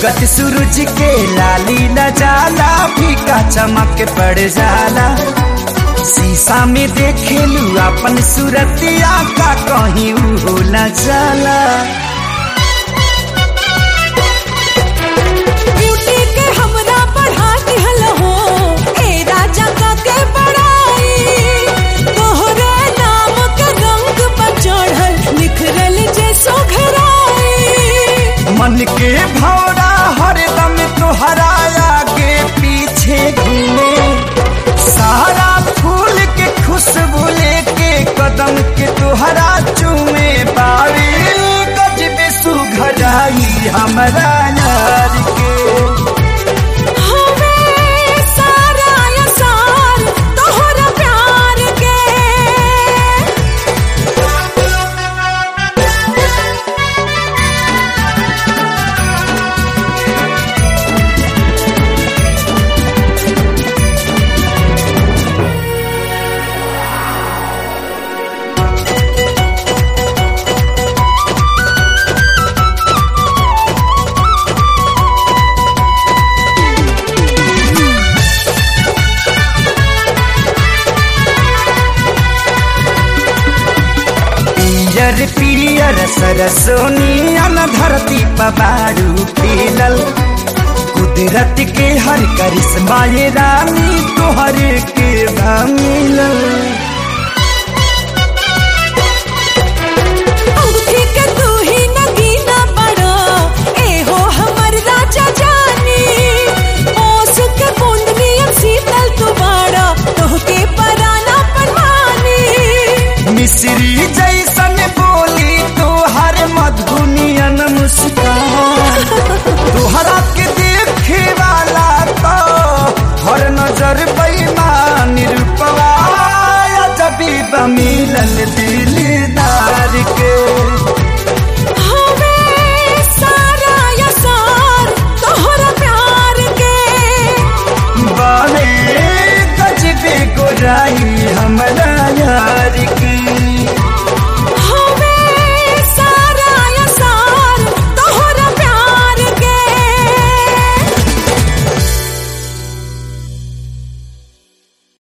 उगत सूरज के लाली न जाला फीका चमक पड़ जाला शीशा में देखेलू अपन सूरतिया का कहीं हो न जाला ब्यूटी के हमरा बढ़ा दिहल हो ए राजा का के बड़ाई तोहरे नाम के रंग पर चढ़ल निखरल जैसो घराई मन के भौरा हरदम तोहरा आगे पीछे घूमे सारा फूल के खुशबू लेके कदम के तोहरा चूमे बारी गजबे सुघराई हमरा यार के हमें सारा असार तोहरा प्यार के पियर पियर सरसोनियन धरती पबारू पीलल कुदरत के हर करिश्मा ये रानी तोहर के मिलल